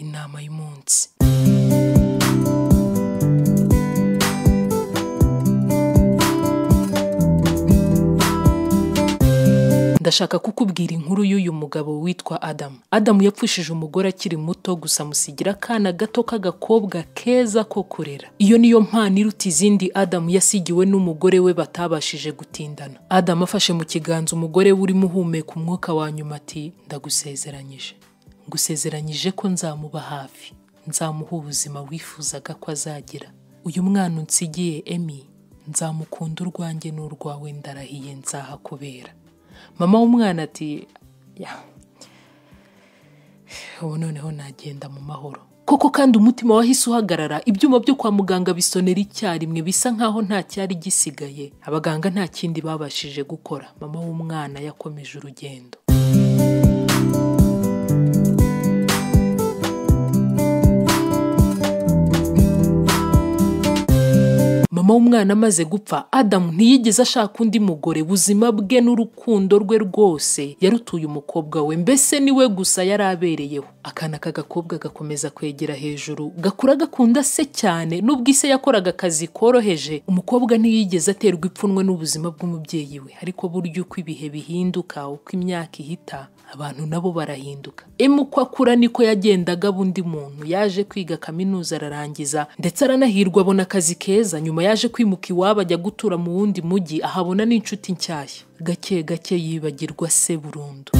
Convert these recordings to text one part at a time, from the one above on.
inama y'umunsi ndashaka kukubwira inkuru y'uyu mugabo witwa adamu adamu yapfushije umugore akiri muto gusa amusigira akana gato k'agakobwa keza ko kurera iyo niyo mpano iruta izindi adamu yasigiwe n'umugore we batabashije gutindana adamu afashe mu kiganza umugore we urimo uhumeka umwuka wa nyuma ati ndagusezeranyije ngusezeranyije ko nzamuba hafi nzamuha ubuzima wifuzaga ko azagira uyu mwana unsigiye emi nzamukunda urwanjye n'urwawe ndarahiye nzahakubera mama w'umwana ati "Ya, ubu noneho nagenda mu mahoro koko kandi umutima wahise uhagarara ibyuma byo kwa muganga bisonera icyarimwe bisa nkaho nta cyari gisigaye abaganga nta kindi babashije gukora mama w'umwana yakomeje urugendo mama w'umwana amaze gupfa adamu ntiyigeze ashaka undi mugore buzima bwe n'urukundo rwe rwose yarutuye umukobwa we mbese niwe gusa yari abereyeho akana k'agakobwa gakomeza kwegera hejuru gakura gakunda se cyane n'ubwo ise yakoraga akazi koroheje umukobwa ntiyigeze aterwa ipfunwe n'ubuzima bw'umubyeyi we ariko burya uko ibihe bihinduka uko imyaka ihita abantu nabo barahinduka emu uko akura niko yagendaga aba undi muntu yaje kwiga kaminuza ararangiza ndetse aranahirwa abona akazi keza nyuma yaje kwimuka iwabo ajya gutura mu wundi mujyi ahabona n'inshuti nshyashya gake gake yibagirwa se burundu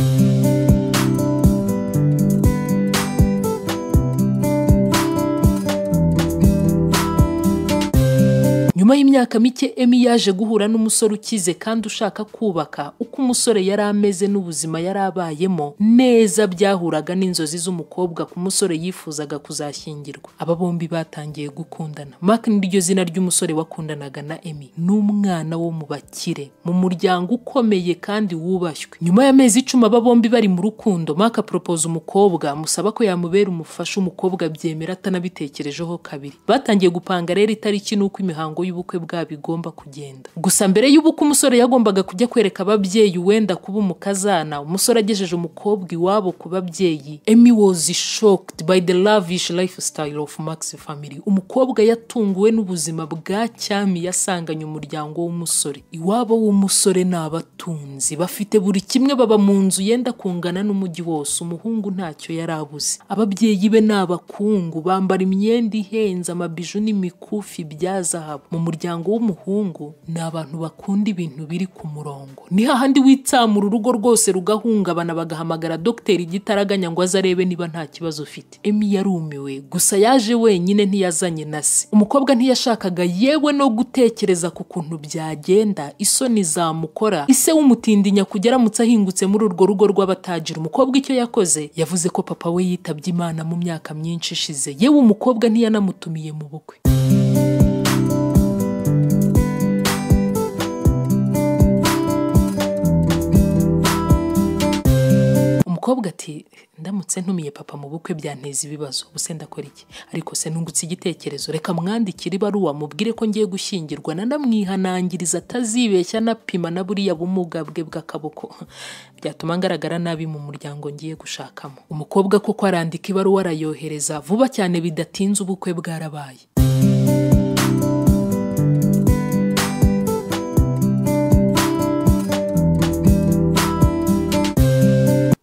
nyuma y'imyaka mike emi yaje guhura n'umusore ukize kandi ushaka kubaka uko umusore yari ameze n'ubuzima yari abayemo neza byahuraga n'inzozi z'umukobwa ku musore yifuzaga kuzashyingirwa aba bombi batangiye gukundana mark niryo zina ry'umusore wakundanaga na emi n'umwana wo mu bakire mu muryango ukomeye kandi wubashywe nyuma y'amezi icumi aba bombi bari mu rukundo mark aporopoza umukobwa amusaba ko yamubera umufasha umukobwa abyemera atanabitekerejeho kabiri batangiye gupanga rero itariki n'uko imihango y'ubukwe bwabo igomba kugenda gusa mbere y'ubukwe umusore yagombaga kujya kwereka ababyeyi wenda kuba umukazana umusore agejeje umukobwa iwabo ku babyeyi emi was shocked by the lavish lifestyle of max family umukobwa yatunguwe n'ubuzima bwa cyami yasanganye umuryango w'umusore iwabo w'umusore ni abatunzi bafite buri kimwe baba mu nzu yenda kungana n'umujyi wose umuhungu ntacyo yari abuze ababyeyi be ni abakungu bambara imyenda ihenze amabiju n'imikufi bya zahabu mu muryango w'umuhungu ni abantu bakunda ibintu biri ku murongo ni hahandi witsamura urugo rwose rugahungabana bagahamagara dogiteri gitaraganya ngo aze arebe niba nta kibazo ufite emi yarumiwe gusa yaje wenyine ntiyazanye na se umukobwa ntiyashakaga yewe no gutekereza ku kuntu byagenda isoni zamukora ise w'umutindinya kujya aramutse ahingutse muri urwo rugo rw'abatagira umukobwa icyo yakoze yavuze ko papa we yitabye imana mu myaka myinshi ishize yewe umukobwa ntiyanamutumiye mu bukwe umukobwa ati ndamutse ntumiye papa mu bukwe byanteza ibibazo ubuse ndakora iki ariko se nungutse igitekerezo reka mwandikire ibaruwa mubwire ko ngiye gushyingirwa nanamwihanangiriza atazibeshya anapima na buriya bumuga bwe bw'akaboko byatuma ngaragara nabi mu muryango ngiye gushakamo umukobwa koko arandika ibaruwa arayohereza vuba cyane bidatinze ubukwe bwarabaye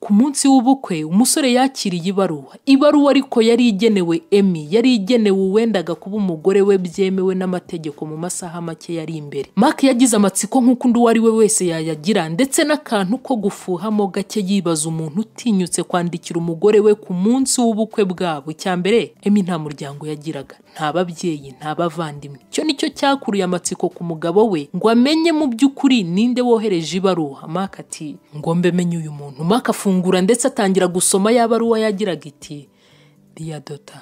ku munsi w'ubukwe umusore yakiriye ibaruwa ibaruwa ariko yari igenewe emi yari igenewe uwendaga kuba umugore we byemewe n'amategeko mu masaha make yari imbere mark yagize amatsiko nk'uko undi uwo ari we wese yayagira ndetse n'akantu ko gufuhamo gake yibaza umuntu utinyutse kwandikira umugore we ku munsi w'ubukwe bwabo icya mbere emi nta muryango yagiraga nta babyeyi nta bavandimwe icyo nicyo cyakuruye amatsiko ku mugabo we ngo amenye mu by'ukuri ninde wohereje ibaruwa mark ati ngombe menye uyu muntu mark afunga arafungura ndetse atangira gusoma ya baruwa yagiraga iti Dear daughter,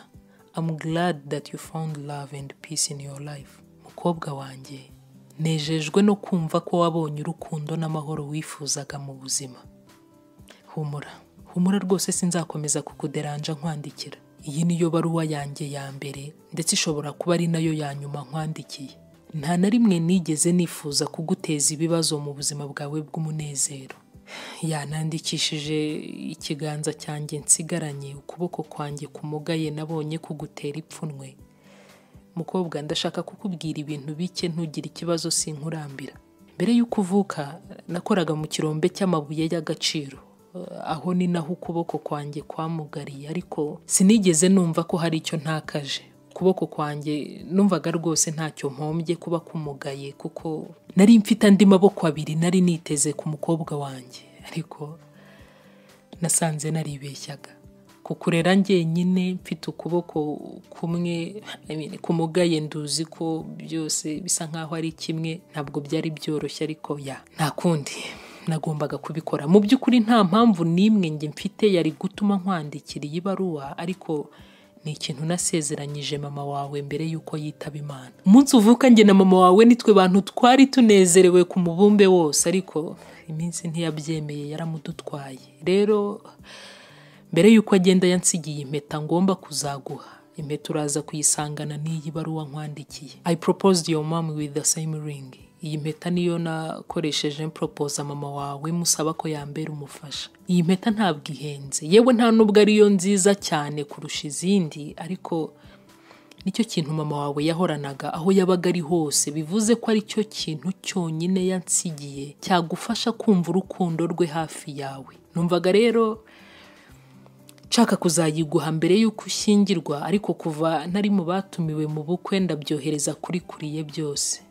I'm glad that you found love and peace in your life. Mukobwa wanjye, nejejwe no kumva ko wabonye urukundo n'amahoro wifuzaga mu buzima. Humura, humura rwose sinzakomeza kukuderanja nkwandikira. Iyi niyo baruwa yanjye ya mbere ndetse ishobora kuba ari nayo ya nyuma nkwandikiye. Nta na rimwe nigeze nifuza kuguteza ibibazo mu buzima bwawe bw'umunezero. yanandikishije ikiganza cyanjye nsigaranye ukuboko kwanjye kumugaye nabonye kugutera ipfunwe mukobwa ndashaka kukubwira ibintu bike ntugire ikibazo sinkurambira mbere y'uko uvuka nakoraga mu kirombe cy'amabuye y'agaciro aho ni naho ukuboko kwanjye kwamugariye ariko sinigeze numva ko hari icyo ntakaje ukuboko kwanjye numvaga rwose ntacyo mpombye kuba kumugaye kuko nari mfite andi maboko abiri nari niteze ku mukobwa wanjye ariko nasanze naribeshyaga kukurera njyenyine mfite ukuboko kumwe I mean, kumugaye nduzi ko byose bisa nkaho ari kimwe ntabwo byari byoroshye ariko ya nta kundi nagombaga kubikora mu by'ukuri nta mpamvu n'imwe njye mfite yari gutuma nkwandikira iyi baruwa ariko ni ikintu nasezeranyije mama wawe mbere y'uko yitaba imana umunsi uvuka njye na mama wawe nitwe bantu twari tunezerewe ku mubumbe wose ariko iminsi ntiyabyemeye yaramudutwaye rero mbere y'uko agenda yansigiye impeta ngomba kuzaguha impeta uraza kuyisangana n'iyi baruwa nkwandikiye i proposed your mom with the same ring iyi mpeta niyo nakoresheje mporopoza mama wawe musaba ko yambera umufasha iyi mpeta ntabwo ihenze yewe nta nubwo ariyo nziza cyane kurusha izindi ariko nicyo kintu mama wawe yahoranaga aho yabaga ari hose bivuze ko ari cyo kintu cyonyine yansigiye cyagufasha kumva urukundo rwe hafi yawe numvaga rero nshaka kuzayiguha mbere y'uko ushyingirwa ariko kuva nari mu batumiwe mu bukwe ndabyohereza kuri kuriye byose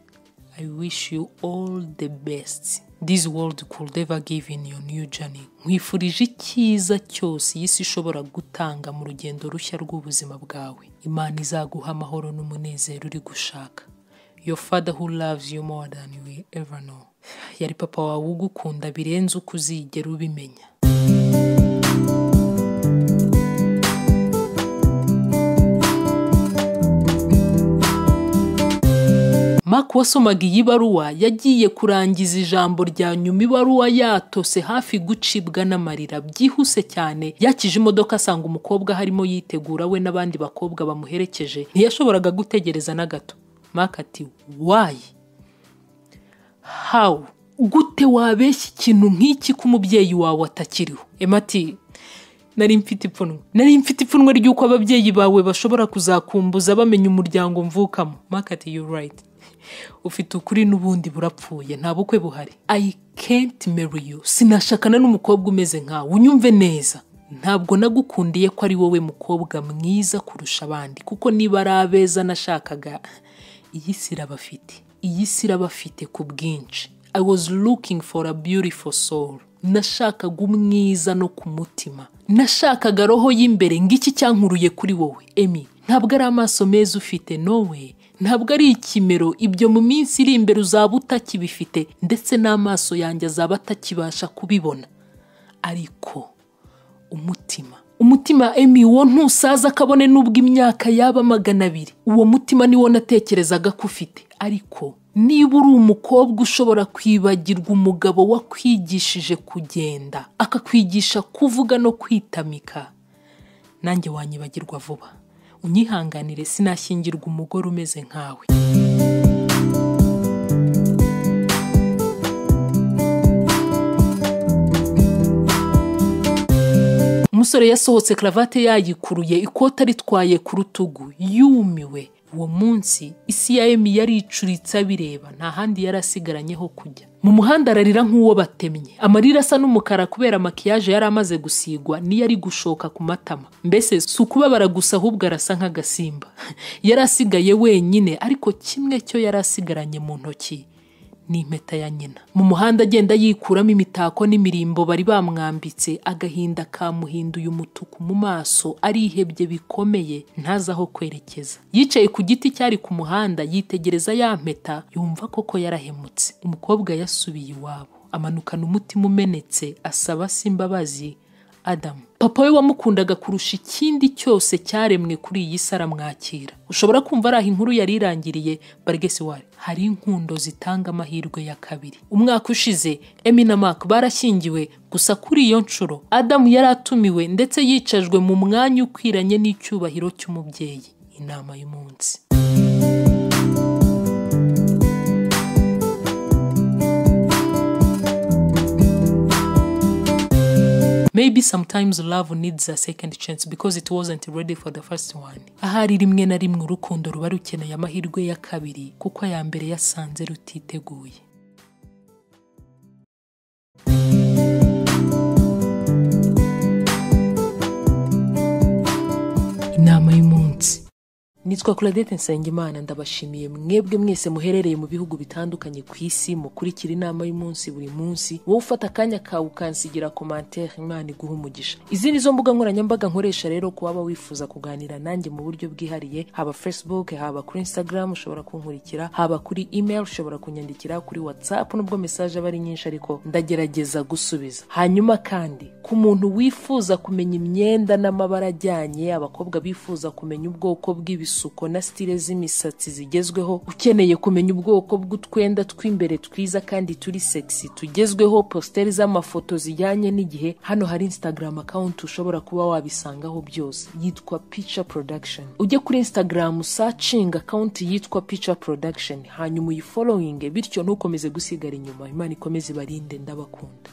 I wish you all the best this world could ever give in your new journey nkwifurije icyiza cyose iyi si ishobora gutanga mu rugendo rushya rw'ubuzima bwawe imana izaguha amahoro n'umunezero uri gushaka your father who loves you more than you will ever know yari papa wawe ugukunda birenze uko uzigera ubimenya Mark wasomaga iyi baruwa yagiye kurangiza ijambo rya nyuma ibaruwa yatose hafi gucibwa n'amarira byihuse cyane yakije imodoka asanga umukobwa harimo yitegura we n'abandi bakobwa bamuherekeje ntiyashoboraga gutegereza na gato Mark ati wayi hawu gute wabeshya ikintu nk'iki ko umubyeyi wawe atakiriho Emma ati nari mfite ipfunwe nari mfite ipfunwe ry'uko ababyeyi bawe bashobora kuzakumbuza bamenya umuryango mvukamo Mark ati you right ufite ukuri n'ubundi burapfuye nta bukwe buhari i can't marry you sinashakana n'umukobwa umeze nkawe unyumve neza ntabwo nagukundiye ko ari wowe mukobwa mwiza kurusha abandi kuko niba ari abeza nashakaga iyi si irabafite iyi si irabafite ku bwinshi i was looking for a beautiful soul nashakaga umwiza no ku mutima nashakaga roho y'imbere ngiki cyankuruye kuri wowe emi ntabwo ari amaso meza ufite nowe ntabwo ari ikimero ibyo mu minsi iri imbere uzaba utakibifite ndetse n'amaso yanjye azaba atakibasha kubibona ariko umutima umutima emi wo ntusaza kabone n'ubwo imyaka yaba magana abiri uwo mutima niwo natekerezaga ko ufite ariko niba uri umukobwa ushobora kwibagirwa umugabo wakwigishije kugenda akakwigisha kuvuga no kwitamika nanjye wanyibagirwa vuba unyihanganire sinashyingirwa umugore umeze nkawe umusore yasohotse karavate yayikuruye ikote aritwaye ku rutugu yumiwe uwo munsi isi ya emi yari icuritse abireba nta handi yari asigaranye ho kujya mu muhanda ararira nk'uwo batemye amarira asa n'umukara kubera makiyaje yari amaze gusigwa niyo ari gushoka ku matama mbese si ukubabara gusa ahubwo arasa nk'agasimba yari asigaye wenyine ariko kimwe cyo yari asigaranye mu ntoki ni impeta ya nyina mu muhanda agenda yikuramo imitako n'imirimbo bari bamwambitse agahinda kamuhinduye umutuku mu maso arihebye bikomeye ntazi aho kwerekeza yicaye ku giti cyari ku muhanda yitegereza ya mpeta yumva koko yarahemutse umukobwa yasubiye iwabo amanukana umutima umenetse asaba se imbabazi adamu papa we wamukundaga kurusha ikindi cyose cyaremwe kuri iyi si aramwakira ushobora kumva ari aho inkuru yari irangiriye barigesiwari hari inkundo zitanga amahirwe ya kabiri umwaka ushize emi na maka barashyingiwe gusa kuri iyo nshuro adamu yari atumiwe ndetse yicajwe mu mwanya ukwiranye n'icyubahiro cy'umubyeyi inama y'umunsi maybe sometimes love needs a second chance because it wasn't ready for the first one ahari rimwe na rimwe urukundo ruba rukeneye amahirwe ya kabiri kuko aya mbere yasanze rutiteguye inama y'umunsi nitwa Claudette Nsengimana ndabashimiye mwebwe mwese muherereye mu bihugu bitandukanye ku isi mukurikira inama y'umunsi buri munsi wowe ufata akanya kawe ukansigira komantere imana iguha umugisha izi ni zo mbuga nkoranyambaga nkoresha rero ku waba wifuza kuganira nanjye mu buryo bwihariye haba facebook haba kuri instagram ushobora kunkurikira haba kuri email ushobora kunyandikira kuri whatsapp nubwo message aba ari nyinshi ariko ndagerageza gusubiza hanyuma kandi ku muntu wifuza kumenya imyenda n'amabara ajyanye abakobwa bifuza kumenya ubwoko bw'ibisuko isuku na stile z'imisatsi zigezweho ukeneye kumenya ubwoko bw'utwenda tw'imbere twiza kandi turi sexy tugezweho posteri z'amafoto zijyanye n'igihe hano hari instagram account ushobora kuba wabisangaho byose yitwa picture production ujye kuri instagram searching account yitwa picture production hanyuma uyifollowinge bityo ntukomeze gusigara inyuma imana ikomeze ibarinde ndabakunda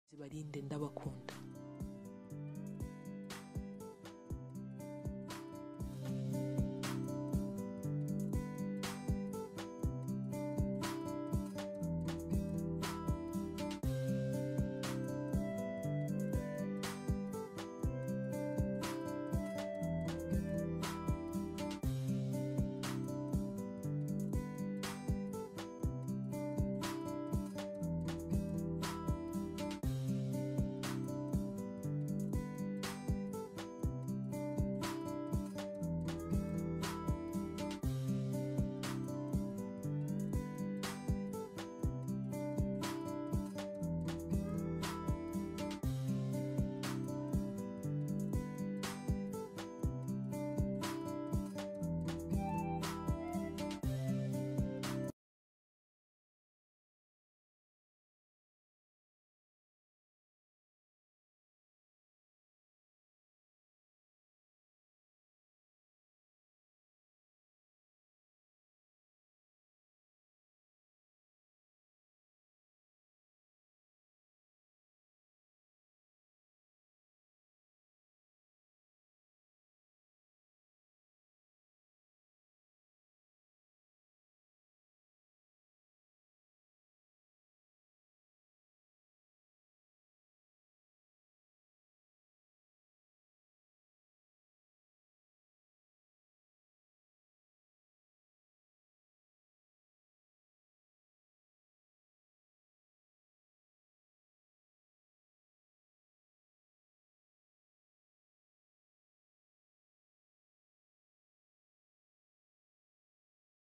zibarinde ndabakunda